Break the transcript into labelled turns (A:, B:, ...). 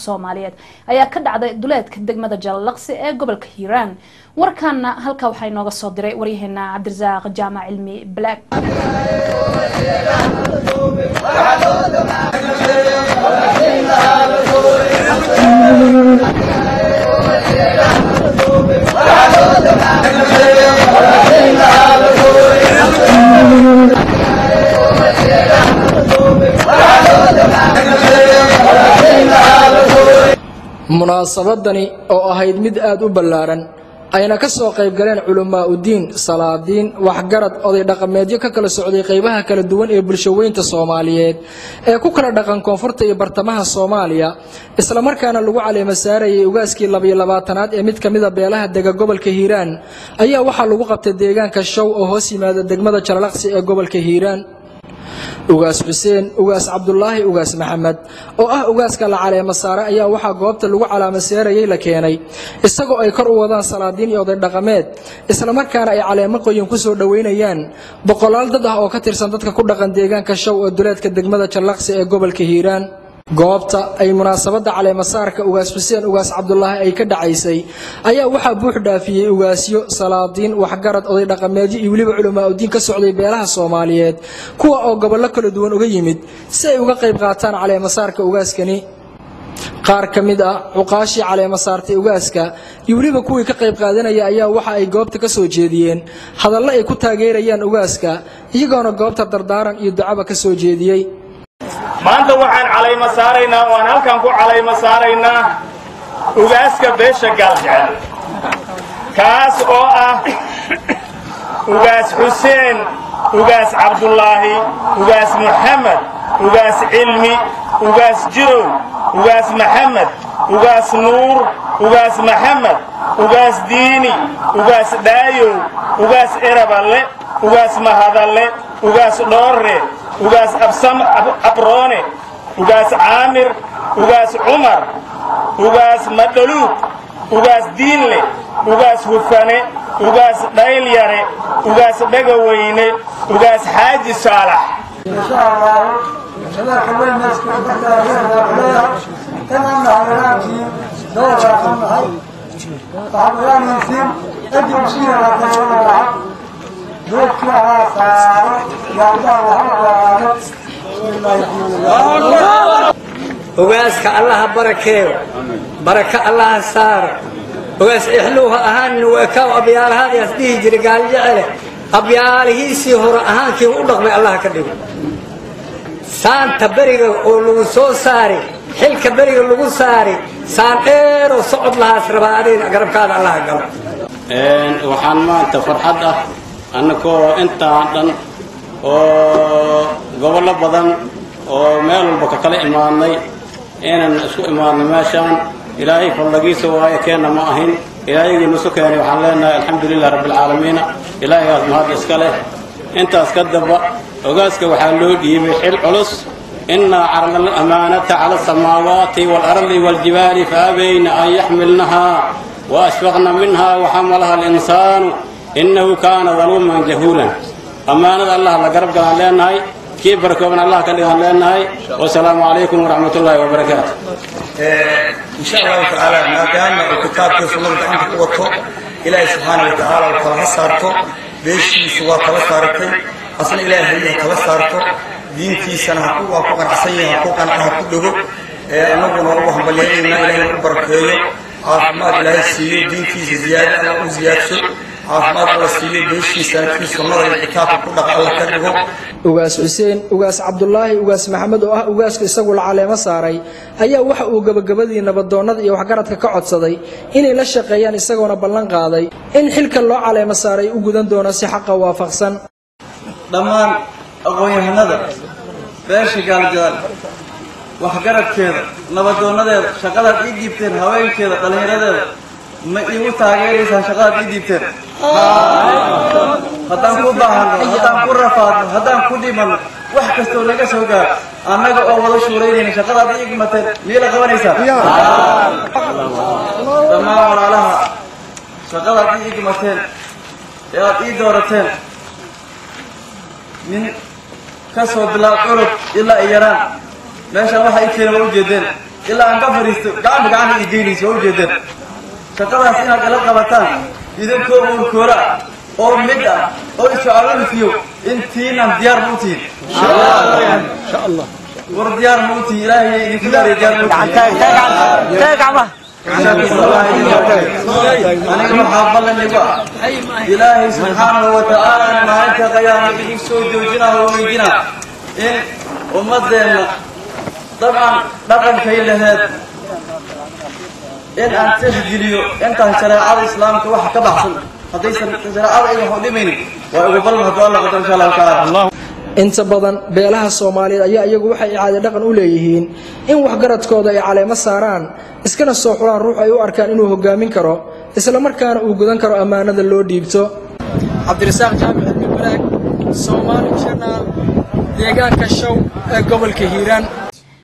A: soomaaliyeed ayaa ka dhacday duleedka degmada jalalaqsi ee gobolka hiiraan warkaana halkaa waxaa inooga soo diray waryaheena cabdirasaaq jaamac cilmi black
B: munaasabadani oo ahayd mid aada u ballaaran ayna ka soo qayb galeen culamaa udiin salaadiin waxgarad oday dhaqameedyo ka kala socday qaybaha kala duwan ee bulshaweynta soomaaliyeed ee ku kala dhaqan koonfurta iyo bartamaha soomaaliya islamarkaana lagu caleema saarayay ugaaskii labayo labaatanaad ee mid ka mida beelaha dega gobolka hiiraan ayaa waxaa lagu qabtay deegaanka show oo hoos yimaada degmada jalalaqsi ee gobolka hiiraan ugaas xuseen ugaas cabdulaahi ugaas maxamed oo ah ugaaska la caleema saare ayaa waxaa goobta lagu calaamaseerayay la keenay isagoo ay kor u wadaan salaadiin iyo oday dhaqameed islamarkaana ay caleemo qoyin ku soo dhoweynayaan boqolaal dad ah oo ka tirsan dadka ku dhaqan deegaanka show ee duleedka degmada jallaqsi ee gobolka hiiraan goobta ay munaasabadda caleemasaarka ugaas xuseen ugaas cabdulaahi ay ka dhacaysay ayaa waxaa buux dhaafiyey ugaasyo salaadiin waxgarad oday dhaqameedyo iyo weliba culamaa udiin ka socday beelaha soomaaliyeed kuwa oo gobollo kala duwan uga yimid si ay uga qayb qaataan caleemasaarka ugaaskani qaar ka mid ah cuqaashii caleema saartay ugaaska iyo weliba kuwii ka qayb qaadanaya ayaa waxa ay goobta ka soo jeediyeen hadallo ay ku taageerayaan ugaaska iyagoona goobta dardaaran iyo ducaba ka soo jeediyey
C: maanta waxaan calayma saaraynaa oo aan halkan ku calayma saaraynaa ugaaska beesha gaaljecel kaas oo ah ugaas xuseen ugaas cabdulaahi ugaas muxamed ugaas cilmi ugaas jirow ugaas maxamed ugaas nuur ugaas maxamed ugaas diini ugaas dhaayow ugaas eraballe ugaas mahadalle ugaas dhoorre ugaas absam abroone ugaas caamir ugaas cumar ugaas madhaluug ugaas diinle ugaas hufane ugaas dhaylyare ugaas dhegaweyne ugaas xaaji saalax
D: ogaaska allaha barakeeyo baraka allaha saaro ogaas exluuha ahaan weekaaw abyaalahaadaas dhihi jira gaaljecele abyaalihiisii hore ahaankii u dhaqmay allah ka dhigo saanta beriga oo lagu soo saari xilka beriga lagu saari saan dheeroo socod lahaas rabaa adayna garabkaada allaha galo
E: waxaan maanta farxad ah annagoo intaan dhan oo gobollo badan oo meel walba ka kala imaadnay inaan isku imaadno meeshaan ilaahay fadlagiisa waayo keenna ma ahin ilaahayagii nusu keenay waxaan leenahay alxamdu lilah rabbialcaalamiina ilaahaygaas mahad iska leh intaas ka damba ogaaska waxaa loo dhiibay xil culus innaa carna alamaanata cala asamaawaati waalardi waaljibaali faabayna an yaxmilnahaa waashfaqna minha waxamalaha alinsaanu innahu kaana daluuman jahuulan ammaanada allah la garab galaan leenahay kii barakooban allah ka dhigaan leenahay wasalaamu calaykum waraxmat ullaahi wabarakaatu
F: insha allahu tacaala maadaama uu kitaabkii sunnada gacanta ku wato ilaahay subxaana wa tacaala uu kala saarto beeshiisu waa kala saaratay asna ilaahay ha kala saarto diintiisana waa ku qanacsan yahay ha ku qanca ha ku dhego annaguna ugu hambalyeynayna ilaahay u barakeeyo caafimaad ilaahay siiyo diintiisa ziyaada alla u ziyaadsho caafimaad alla siiyo beeshiisana kii sunnada iyo kitaabka ku dhaqa alla ka dhigo
B: ugaas xuseen ugaas cabdulaahi ugaas maxamed oo ah ugaaska isagu la caleemo saaray ayaa waxa uu gebagabadii nabadoonnada iyo waxgaradka ka codsaday inay la shaqeeyaan isagoona ballan qaaday in xilka loo caleemo saaray u gudan doono si xaqa waafaqsan
G: dhammaan aqoon-yahanada beesha gaaljaal waxgaradkeeda nabadoonadeeda shaqadaad ii dhiibteen haweenkeeda dhallinyaradeeda ma iigu taageeraysaan shaqadaad ii dhiibteen haddaan ku baahano haddaan ku rafaadno haddaan ku dhimanno wax kastoo naga soo gaar annaga oo wada shuuraynayna shaqadaad ii igmateen miyay la qabanaysaan dhammaan walaalaha shaqadaad ii igmateen ee aad ii doorateen nin ka soo bilaab curub ilaa i yaraan meeshaan waxa ii keena waa ujeedeen ilaa aan ka fadhiisto gacanta gacanta ii geynaysa waa ujeedeen shaqadaas inaad ila qabataan idinkoo uurkoola oo mid ah oo isocaalinfiyo intiinan diyaar ma u tihin war diyaar ma u tihin ilaahay idinku daariya diyaar ma u aniga waxaa ballan igu ah ilaahay subxaanahu wa tacaala maalinta qayaama idin soo joojinaa oo weydinaa in ummadeenna dabcan dhaqankay laheed in aan tixgeliyo intaan shareecada islaamka waxa ka baxsan haddaysan shareecada ay wax u dhimaynin waa ugu ballan hadduu alla qadar insha allahu tacaala
B: inta badan beelaha soomaaliyeed ayaa iyagu waxay icaade dhaqan u leeyihiin in waxgaradkooda ay caleemo saaraan iskana soo xulaan ruux ay u arkaan inuu hogaamin karo islamarkaana uu gudan karo ammaanada loo dhiibto cabdirasaaq jaamic cilmi baraag soomaali janaal deegaanka show ee gobolka hiiraan